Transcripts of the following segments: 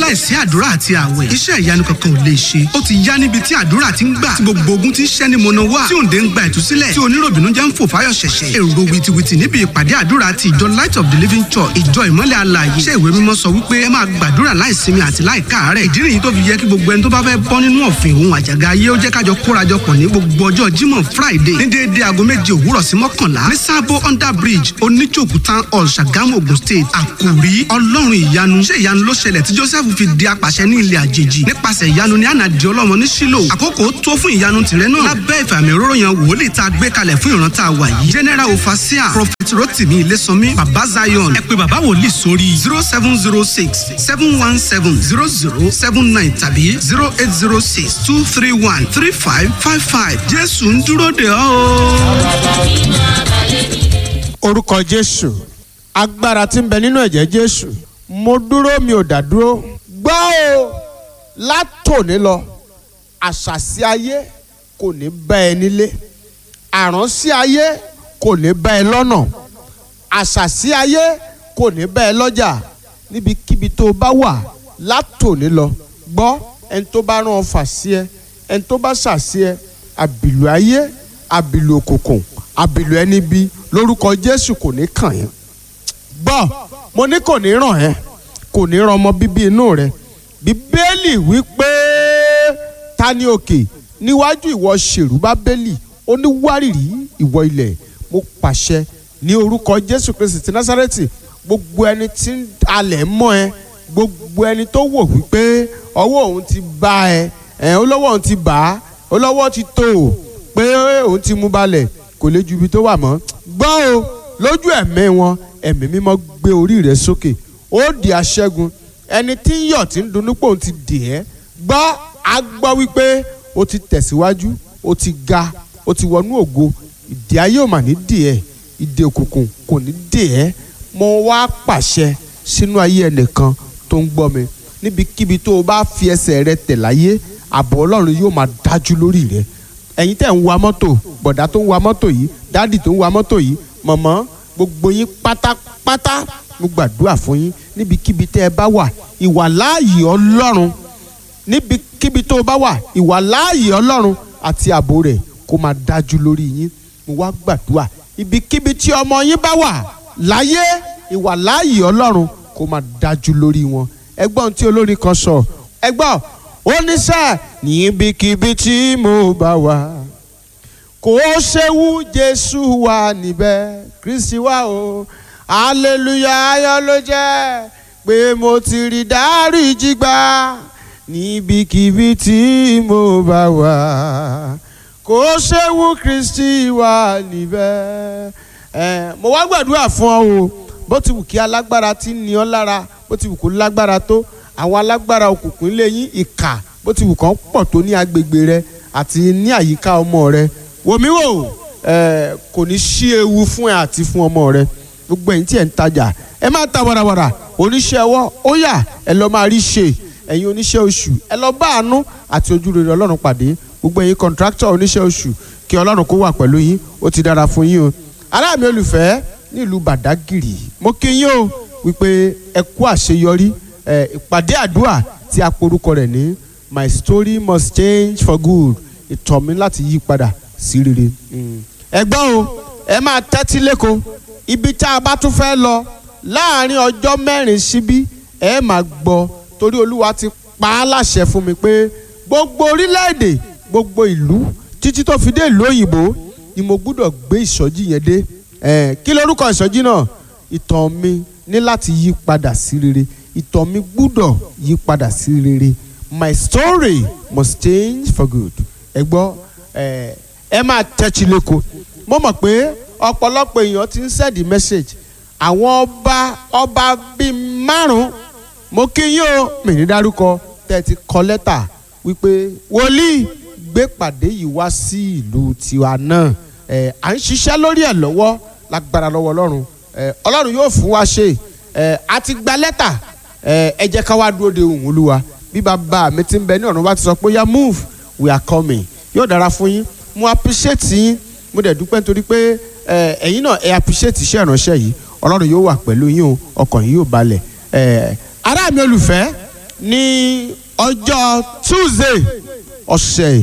láìsí àdúrà àti àwẹ̀ iṣẹ́ ìyanu kankan ò lè ṣe ó ti yá níbi tí àdúrà ti ń gbà tí gbogbo ogun ti ń ṣẹ́ ní mọ̀nà wá tí òǹdè ń gba ìtúsílẹ̀ tí oníròbìnú jẹ́ ń fò fáyọ̀ ṣẹ̀ṣẹ̀ èrò wìtìwìtì níbi ìpàdé àdúrà ti ìjọ light of the living church ìjọ ìmọ́lẹ̀ alààyè ṣé ìwé mímọ́ sọ wípé ẹ máa gbàdúrà láìsinmi àti láìkáàárẹ̀ ìdí nìyí tó fi yẹ kí gbogbo ẹni tó bá fẹ́ bọ́ nínú ọ̀fìn òun àjàgà ayé ó jẹ́ kájọ kórajọpọ̀ ní gbogbo ọjọ́ jímọ̀ friday ní déédéé aago méje òwúrọ̀ sí mọ́kànlá ní sábó under bridge oníjòkú town hall ṣàgámù ogun state àkòrí ọlọ́run ìyanu ṣé ìyanu ló ṣẹlẹ̀ tí joseph fi di apàṣẹ ní ilẹ̀ àjèjì nípasẹ̀ ìyanu ní ànàdì ọlọ́mọ ní sílò àkókò tó fún ìyanu tìrẹ náà lábẹ́ ìfàmì òróró yan wòlíì tá a gbé kalẹ̀ fún ìran tá a wà yìí general ofasia prophet rotimi ilésànmí baba zion ẹ pé baba wòlíì sórí zero seven zero six seven one seven zero zero seven nine tàbí zero eight zero six two three one three five five five jésù ń dúró de ọ́ o. orúkọ jésù agbára tí ń bẹ nínú ẹ̀jẹ̀ jésù mo dúró mi ò dá dúró gbọ́ o látòní lọ àṣàsí ayé kò ní bá ẹ nílé àránsí ayé kò ní bá ẹ lọ́nà àṣàsí ayé kò ní bá ẹ lọ́jà níbikíbi tó bá wà látòní lọ gbọ́ ẹni tó bá rán ọ fà sí ẹ ẹni tó bá ṣàṣì ẹ àbìlù ayé àbìlù òkùnkùn àbìlù ẹni bí lórúkọ jésù kò ní kàn yín gbọ́ mo ní kò ní ràn ẹ́ kò ní ràn ọmọ bíbí inú rẹ bíbélì wípé ta ni òkè níwájú ìwọ ṣèrú bábélì ó ní wárìrì ìwọ ilẹ̀ mo pàṣẹ ní orúkọ jésù kristi ti násárẹ́tì gbogbo ẹni tí ń alẹ̀ mọ́ ẹ gbogbo ẹni tó wò wípé ọwọ́ òun ti bá ẹ ẹ olówó òun ti bà á olówó ti tó o pé òun ti mú balẹ̀ kò lè ju ibi tó wà mọ́ gbọ́ o lójú ẹ̀mí wọn ẹ̀mí mímọ́ gbé orí rẹ̀ sókè ó di aṣẹ́gun ẹni tí ń yọ̀ tí ń dunnú pé òun ti dè ẹ́ gbọ́ a gbọ́ wípé ó ti tẹ̀síwájú ó ti ga ó ti wọnú ògo ìdè ayé ò mà ní dè ẹ́ ìdè òkùnkùn kò ní dè ẹ́ mo wá pàṣẹ sínú ayé ẹnìkan tó ń gbọ́ mi níbikíbi tó o bá fi ẹsẹ̀ rẹ tẹ̀ láyé ààbò ọlọ́run yóò máa dájú lórí rẹ ẹ̀yin tẹ̀ ń wa mọ́tò bọ̀dá tó ń wa mọ́tò yìí dádì tó ń wa mọ́tò yìí mọ̀mọ́ gbogbo yín pátápátá mo gbàdúrà fún yín níbikíbi tẹ́ ẹ bá wà ìwà láàyè ọlọ́run níbikíbi tó o bá wà ìwà láàyè ọlọ́run àti ààbò rẹ̀ kó máa dájú lórí yín mo wá gbàdúrà ibikíbi tí ọmọ yín bá wà láyé ìwà láàyè ọlọ́run kó máa dájú lórí wọn ẹgbọ́n tí olórin kan sọ ẹgbọ́n ó ní sẹ́ níbikíbi tí mo bá wà kò ṣewu jésù wà níbẹ̀ kristi wà o hallelujah ayọ̀ ló jẹ́ pé mo ti rí dáríjì gbà níbikíbi tí mo bá wà kò ṣewu kristi wà níbẹ̀ ẹ mo wá gbàdúrà fún ọ o bó ti wù kí alágbára ti ní ọ lára bó ti wù kó lágbára tó àwọn alágbára òkùnkùn lé yín ìkà bó ti wù kán pọ̀ tó ní agbègbè rẹ àti ní àyíká ọmọ rẹ wòmí wò ẹ kò ní sí ewu fún ẹ àti fún ọmọ rẹ gbogbo ẹ̀yin tí ẹ ń tajà ẹ má ta warawara oníṣẹ́ ọwọ́ ó yá ẹ lọ máa rí ṣe ẹ̀yin oníṣẹ́ oṣù ẹ lọ bá àánú àti ojúrere ọlọ́run pàdé gbogbo ẹ̀yin kọ̀ǹtráktọ̀ oníṣẹ́ oṣù kí ọlọ́run kó wà pẹ̀lú yín ó ti dára fún yín o ará mi olùfẹ́ nílùú bàdágìrì mo kí yín o wípé ẹ kú àṣeyọrí ẹ ìpàdé àdúrà tí a porúkọ rẹ̀ ní my story must change for good ìtọ̀ mi láti yí padà sí rere. ẹ gbọ́ o ẹ máa tẹ́tí lẹ́kọ̀ọ́ ibi tá a bá tún fẹ́ lọ láàrin ọjọ́ mẹ́rin síbí ẹ máa gbọ́ torí olúwa ti pa á láṣẹ fún mi pé gbogbo orílẹ̀-èdè gbogbo ìlú títí tó fi dé ìlú òyìnbó ni mo gbúdọ̀ gbé ìsọjí yẹn dé ẹ kí lorúkọ ìsọjí náà ìtàn mi ní láti yí padà sí rere ìtàn mi gbúdọ̀ yí padà sí rere my story must change for good ẹ gbọ́ ẹ ẹ máa tẹ́tí lẹ́kọ̀ọ́ mo mọ̀ pé ọ̀pọ̀lọpọ̀ èèyàn ti ń sẹ́ẹ̀dì message àwọn ọba ọba bíi márùn-ún mo kí yín o mi ní dárúkọ tẹ́ ẹ ti kọ lẹ́tà wípé wòlíì gbé pàdé yìí wá sí ìlú tiwa náà ẹ à ń ṣiṣẹ́ lórí ẹ̀ lọ́wọ́ lágbára lọ́wọ́ ọlọ́run ẹ ọlọ́run yóò fún wa ṣe ẹ a ti gba lẹ́tà ẹ ẹ jẹ́ ká wá dúró de òun olúwa bí bàbá mi ti ń bẹ ní ọ̀run bá ti sọ pé ya move we are coming yóò dára fún yín mo appreciate yín mo dẹ̀ dúpẹ́ nítorí pé ẹ ẹ̀yin náà ẹ appreciate iṣẹ́ ìránṣẹ́ yìí ọlọ́run yóò wà pẹ̀lú yín o ọkàn yín yóò balẹ̀ ẹ ará mi olùfẹ́ ní ọjọ́ tuesday ọ̀sẹ̀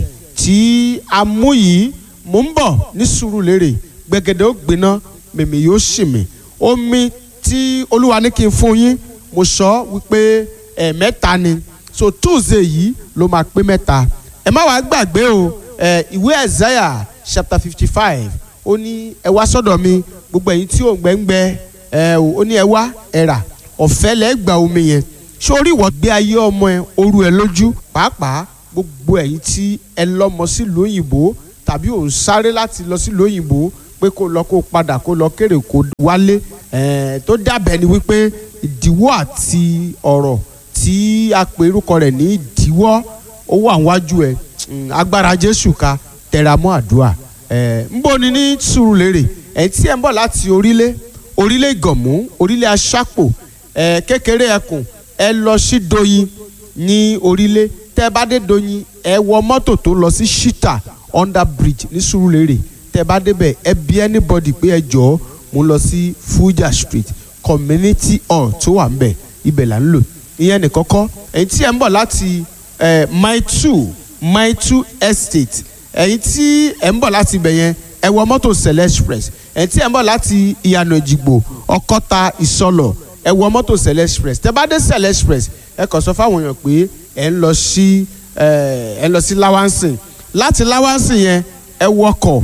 tí a mú yìí mò ń bọ̀ ní Sùúrùlérè gbẹ̀gẹ̀dẹ̀ ó gbiná mèmí yóò sì mí omi tí olúwa ní kí n fún yín mo sọ wípé ẹ̀ẹ̀mẹ́ta ni so tuesday yìí ló máa pé mẹ́ta ẹ má wàá gbàgbé o ẹ ìwé Isaiah chapter fifty five ó ní ẹ wá sọ́dọ̀ mi gbogbo ẹ̀yin tí ò ń gbẹ́ngbẹ́ ẹ ó ní ẹ wá ẹ rà ọ̀fẹ́ lẹ́ gba omi yẹn sórí ìwọ gbé ayé ọmọ ẹ oru ẹ lójú pàápàá gbogbo ẹ̀yin tí ẹ lọ́mọ sílùú òyìnbó tàbí ò ń sáré láti lọ sílùú òyìnbó pé kó lọ kó padà kó lọ kéré kó wálé ẹ tó dàbẹ̀ ni wípé ìdíwọ́ àti ọ̀rọ̀ tí a pè orúkọ rẹ̀ ní ìdíwọ́ ó wà níwájú ẹ agbára Jésù ká tẹra mọ́ àdúrà ẹ ń bọ̀ ni ní Sùúrùlérè ẹ̀ tí ẹ̀ ń bọ̀ láti orílẹ̀ orílẹ̀ Ìgànmú orílẹ̀ Aṣápò ẹ̀ kékeré ẹkùn ẹ lọ sí Doyin ní orílẹ̀ tẹ́ bá dé Doyin ẹ wọ mọ́tò tó lọ sí Shita under bridge ní Sùúrùlérè tẹ́ bá débẹ̀ ẹ bí anybody pé ẹ jọ̀ọ́ mo lọ sí Fuja Street community hall tó wà ń bẹ̀ ibẹ̀ là ń lò ìyẹn nìkọ́kọ́ ẹ̀yin tí ẹ ń bọ̀ láti mile two mile two estate ẹ̀yin tí ẹ ń bọ̀ láti ibẹ̀ yẹn ẹ wọ mọ́tò Sele Express ẹ̀yin tí ẹ ń bọ̀ láti ìyànà ìjìgbò ọkọ́ta ìsọlọ̀ ẹ wọ mọ́tò Sele Express tẹ́ bá dé Sele Express ẹ kàn sọ fáwọn èèyàn pé ẹ ń lọ sí ẹ ń lọ sí Lawansin láti Lawansin yẹn ẹ wọkọ̀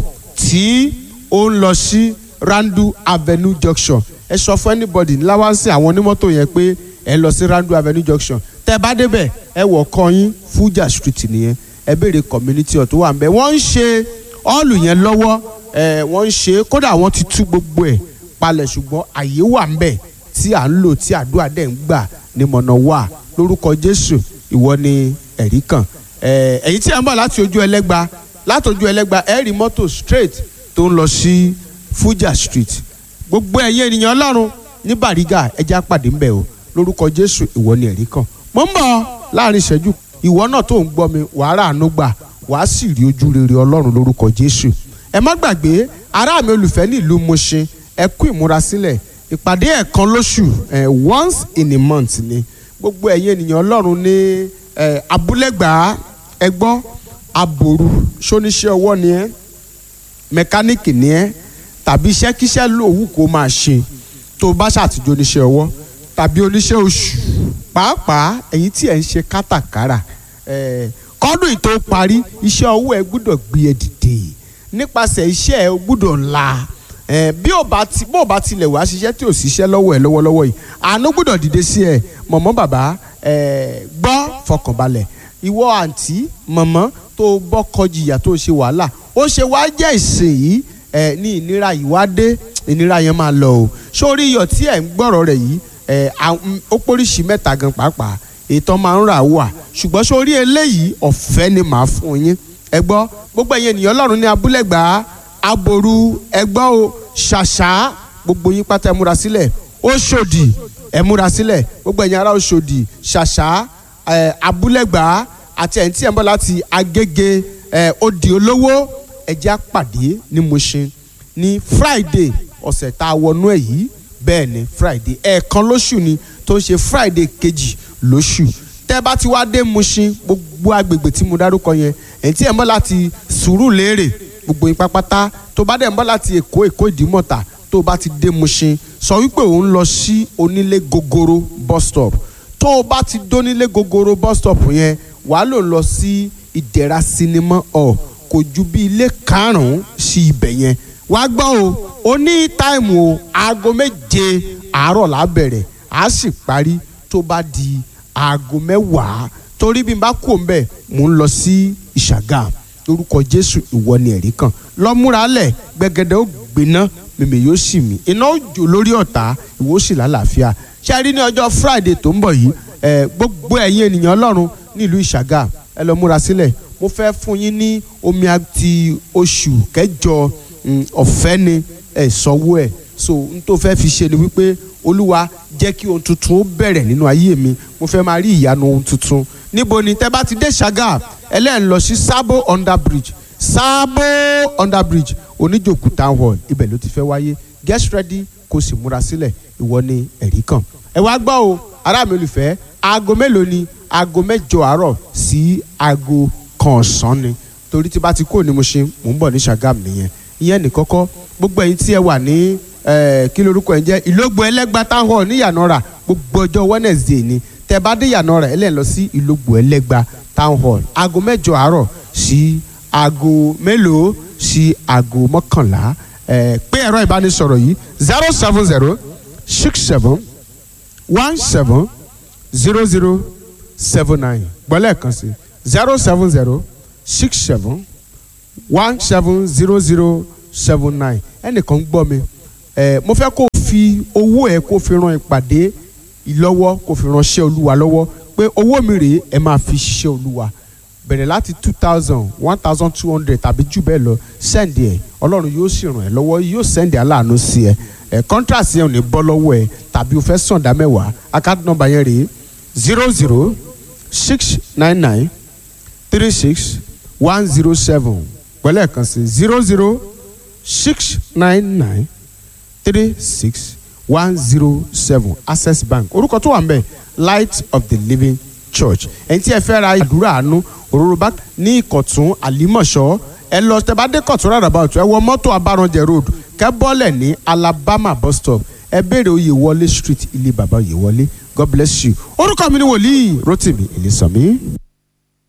tí ó ń lọ sí Randu Avenue Junction ẹ sọ fún anybody ní Lawansin àwọn onímọ́tò yẹn pé ẹ lọ sí Randu Avenue Junction tẹ́ bá débẹ̀ ẹ wọ̀ kọyín Fuja Street nìyẹn ẹ béèrè community ọ̀ tó wà ń bẹ̀ wọ́n ń ṣe ọ́ọ̀lù yẹn lọ́wọ́ ẹ wọ́n ń ṣe kódà wọ́n ti tú gbogbo ẹ̀ palẹ̀ ṣùgbọ́n àyè wà ń bẹ̀ tí à ń lò tí àdúrà dẹ̀ ń gbà ní mọ̀nà wà lórúkọ Jésù ìwọ ni ẹ̀rí kan ẹ̀yin tí ẹ ń bọ̀ láti ojú ẹlẹ́gba láti ojú ẹlẹ́gba ẹ rí mọ́tò straight tó ń lọ sí Fuja Street gbogbo ẹ̀yin ènìyàn Ọlọ́run ní Bàrígà ẹja pàdé ń bẹ̀ o lórúkọ Jésù ìwọ ni ẹ̀rí kan mo ń bọ̀ láàrin ìṣẹ́jú ìwọ náà tó ń gbọ́ mi wàá rà àánú gbà wàá sì rí ojú rere Ọlọ́run lórúkọ Jésù ẹ má gbàgbé ará mi olùfẹ́ ní ìlú Mùṣin ẹ kú ìmúrasílẹ̀ ìpàdé ẹ̀kan lóṣù ẹ̀ once in a month ni gbogbo ẹ̀yin ènìyàn Ọlọ́run ní ẹ̀ abúlẹ̀gbà ẹ gbọ́ aboru ṣóníṣẹ́ ọwọ́ ni ẹ́ mẹkáníìkì ni ẹ́ tàbí iṣẹ́kíṣẹ́ lòwú kó máa ṣe tó o bá ṣàtijọ́ oníṣẹ́ ọwọ́ tàbí oníṣẹ́ oṣù pàápàá ẹ̀yin tí ẹ̀ ń ṣe kátàkárà kọ́dún ìtò parí iṣẹ́ ọwọ́ ẹ gbúdọ̀ gbé ẹ dìde nípasẹ̀ iṣẹ́ ẹ gbúdọ̀ la bí o bá ti bó o bá tilẹ̀ wá ṣiṣẹ́ tí o ṣiṣẹ́ lọ́wọ́ ẹ lọ́wọ́lọ́wọ́ yìí àánú gbúdọ̀ dìde sí ẹ mọ̀mọ́ bàbá gbọ́ fọkànbalẹ̀ ìwọ àǹtí mọ̀mọ́ tó bọ́kọ jìyà tó ṣe wàhálà ó ṣe wá jẹ́ ìsìn yìí ní ìnira yìí wá dé ìnira yẹn máa lọ o sórí iyọ̀ tí ẹ̀ ń gbọ́rọ̀ rẹ̀ yìí ó póríṣi mẹ́ta gan pàápàá ètò máa ń rà wà ṣùgbọ́n sórí eléyìí ọ̀fẹ́ ni màá fún yín ẹ gbọ́ gbogbo ẹ̀yin ènìyàn ọlọ́run ní abúlẹ̀gbà aboru ẹ gbọ́ o ṣàṣà gbogbo yín pátá ẹ múra sílẹ̀ Òṣòdì ẹ múra sílẹ̀ gbogbo ẹ̀yin ará Òṣòdì ṣàṣà ẹ abúlẹ̀gbà àti ẹ̀yin tí ẹ̀ ń bọ̀ láti Agége ẹ Òdì Olówó ẹ jẹ́ á pàdé ní Mùṣin ní Friday ọ̀sẹ̀ tá a wọnú ẹ̀ yìí bẹ́ẹ̀ ni friday ẹ̀ẹ̀kan lóṣù ni tó ń ṣe friday kejì lóṣù tẹ́ bá ti wá dé Mushin gbogbo agbègbè tí mo dárúkọ yẹn èyí tí ẹ̀ ń bọ̀ láti Sùúrùlérè gbogbo yín pápátá tó bá dẹ̀ ń bọ̀ láti Èkó Èkó Ìdímọ̀tà tó bá ti dé Mushin sọ wípé òun lọ sí onílé gogoro bus stop tó o bá ti dónílé gogoro bus stop yẹn wàá lò lọ sí Ìdẹ̀ra sinimá hall kò ju bí ilé karùn-ún sí ibẹ̀ yẹn wàá gbọ́ o ó ní táìmù o aago méje àárọ̀ la bẹ̀rẹ̀ á sì parí tó bá di aago mẹ́wàá torí bí n bá kú òǹbẹ̀ mò ń lọ sí ìṣàgà lórúkọ jésù ìwọ ni ẹ̀rí kan lọ múra lẹ̀ gbẹgẹdẹ ó gbiná mèmè yóò sì mí iná ó jò lórí ọ̀tá ìwọ sì lálàáfíà ṣe rí ní ọjọ́ friday tó ń bọ̀ yìí gbogbo ẹ̀yin ènìyàn ọlọ́run nílùú ìṣàgà ẹ lọ múra sílẹ̀ mo fẹ́ fún yín ní omi àti oṣù kẹjọ ọ̀fẹ́ ni ẹ̀ sanwó ẹ̀ so n tó fẹ́ fi ṣe ni wípé olúwa jẹ́ kí ohun tuntun ó bẹ̀rẹ̀ nínú ayé mi mo fẹ́ máa rí ìyanu ohun tuntun níbo ni tẹ́ bá ti dé ṣàgà ẹlẹ́yìn lọ sí sábò under bridge sábò under bridge oníjòkú town hall ibẹ̀ ló ti fẹ́ wáyé get ready kó sì múra sílẹ̀ ìwọ ni ẹ̀rí kan ẹ wá gbọ́ o ará mi olùfẹ́ aago mélòó ni aago mẹ́jọ àárọ̀ sí aago kan ọ̀sán ni torí tí bá ti kúrò ní Mushin mò ń bọ̀ ní Ṣàgámù nìyẹn ìyẹn nìkọ́kọ́ gbogbo ẹ̀yin tí ẹ wà ní kí lorúkọ ẹ̀ ń jẹ́ ìlógbò ẹlẹ́gba town hall ní Ìyànàrà gbogbo ọjọ́ Wednesday ni tẹ bá dé Ìyànàrà ẹ lẹ́ẹ̀ lọ sí ìlógbò ẹlẹ́gba town hall aago mẹ́jọ àárọ̀ sí aago mélòó sí aago mọ́kànlá pé ẹ̀rọ ìbánisọ̀rọ̀ yìí zero seven zero six seven one seven zero zero seven nine gbọ́lẹ̀ kan sí zero seven zero six seven one seven zero zero seven nine ẹnìkan ń gbọ́ mi ẹ mo fẹ́ kó o fi owó ẹ kó o fi ran ìpàdé ìlọ́wọ́ kó o fi ránṣẹ́ olúwa lọ́wọ́ pé owó mi rèé ẹ máa fi ṣiṣẹ́ olúwa bẹ̀rẹ̀ láti two thousand one thousand two hundred tàbí jù bẹ́ẹ̀ lọ sẹ́ndì ẹ̀ ọlọ́run yóò sì ràn ẹ́ lọ́wọ́ yóò sẹ́ndì aláàánú sí ẹ ẹ̀ kọ́ńtrasì yẹn ò ní bọ́ lọ́wọ́ ẹ tàbí o fẹ́ sàn dá mẹ́wàá account number yẹn rèé zero zero six nine nine three six one zero seven pẹ̀lẹ́ kan sí zero zero six nine nine three six one zero seven access bank orúkọ tó wà ń bẹ̀ light of the living church ẹni tí ẹ fẹ́ ra àdúrà àánú òróró bá ní ìkọ̀tún àlímọ̀ṣọ́ ẹ lọ tẹ bá dé kọ̀tún rárá bá ọ̀tún ẹ wọ mọ́tò abáranjẹ road kẹ́ bọ́lẹ̀ ní alabama bus stop ẹ béèrè oyè wọlé street ilé bàbá oyè wọlé god bless you orúkọ mi ni wòlíì rotimi ìlísànmí.